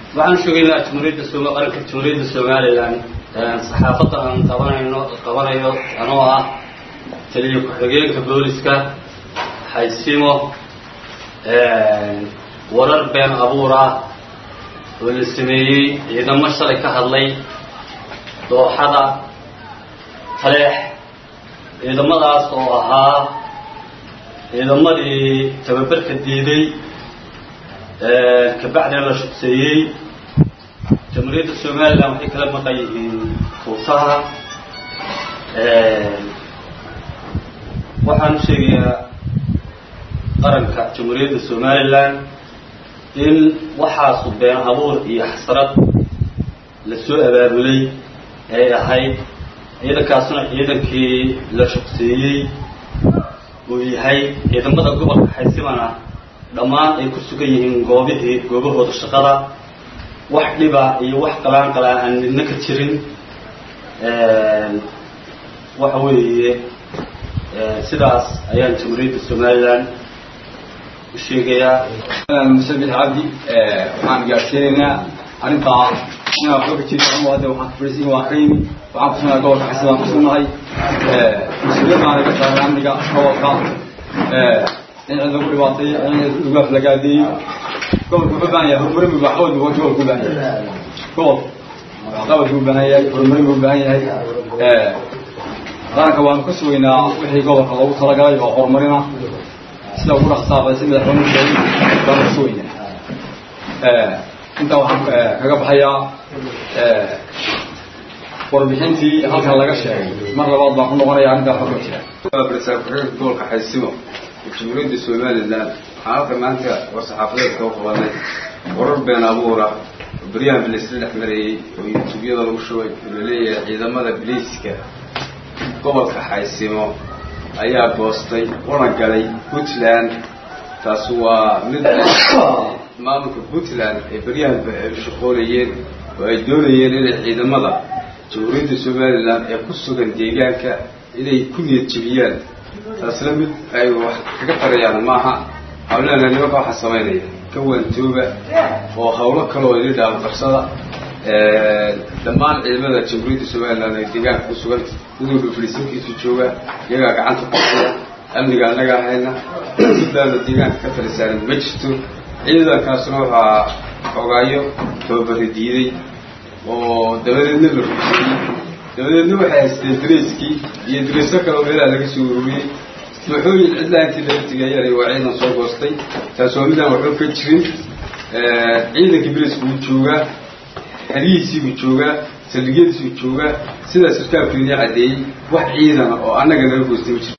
waxaan sheegaynaa jumhuuriyadda sooma qaranka jumhuuriyadda somalilan saxaafadda aan qabanayno qabanayo anoo ah taliyo ku-xigeenka booliska xaysimo warar been abuur ah oo la sameeyey ciidamo shalay ka hadlay dooxada taleex ciidamadaas oo ahaa ciidamadii tababarka diiday kabacdina la shugseeyey jamhuuriyadda somalilan waxay kala maqan yihiin fuutaha waxaan u sheegayaa qaranka jamhuuriyadda somalilan in waxaasu been abuur iyo xasrad la soo abaabulay ay ahayd ciidankaasuna ciidankii la shugseeyey uu yahay ciidamada gobolka xaysimana dhammaan ay ku sugan yihiin goobihii goobahooda shaqada wax dhiba iyo wax qalaan qalaa aan midna ka jirin waxa weeye sidaas ayaan jamhuuriyadda somalilan u sheegayaa musabix cabdi waxaan gaadhsiinaynaa arrintaa inaa waxba ka jiri karno hadda waxaan kufarisin waan ka yimi waxaan kusunahay gobolka xasi baan kusunahay mas-uuliyad baan naga saaray amniga gobolka in cid lagu dhibaatay in lagu aflagaadeeyo gobolku wuxuu baahan yahay horumarin buu waxqabad buu gobolku u baahan yahay gobol waxqabad buu baahan yahay horumarin buu baahan yahay qaranka waanu ka sugaynaa wixii gobolka loogu talagalay oo horumarina sida ugu dhaqsaaqay si madaxweynuhu sheegay baanu ka sugaynaa intaa waxaan kaga baxayaa warbixintii halkan laga sheegay mar labaad baan ku noqonaya arrintaa xog ma jira barsaabka gobolka xaysimo jamhuuriyadda somalilan waxaan halka maanta war saxaafadeedka u qabanay warar been abuura oo beryahan bilaysla dhex marayey oo yutuubyada lagu shubay oo laleeyahay ciidamada biliiska gobolka xaysimo ayaa goostay una galay puntland taas waa mid maamulka puntland ay beryahanba ay shaqoonayeen oo ay doonayeen inay ciidamada jamhuuriyadda somalilan ee ku sugan deegaanka inay ku niyad jebiyaan taasna mid ay wax kaga tarayaan maaha hawlena nimanka waxaa samaynaya ka waantooba oo hawlo kale oo ini dhaafaqarsada dhammaan ciidamada jamhuuriyadda somalilan ee deegaanka ku sugan midowdha filisinkiisu jooga iyagaa gacanta kusiya amniga annaga ahayna sidaana deegaanka ka talisaaran ma jirto ciidankaasna waxaa xogaayo tababari diiday oo dabadeedna la rugsiyey dabadeedna waxay haysteen dareyskii iyo dareysyo kaleo meelaha laga soo ururiyey dooxooyin cidlaa intii laga tegayaan waa ciidan soo goostay taas waa midaan waxba ka jirin ciidankii beriska wuu joogaa xerihiisii buu joogaa saldhigyadiisuu joogaa sidaa sarkaalku idin caddeeyey wax ciidana oo annaga naga goostay ma jiro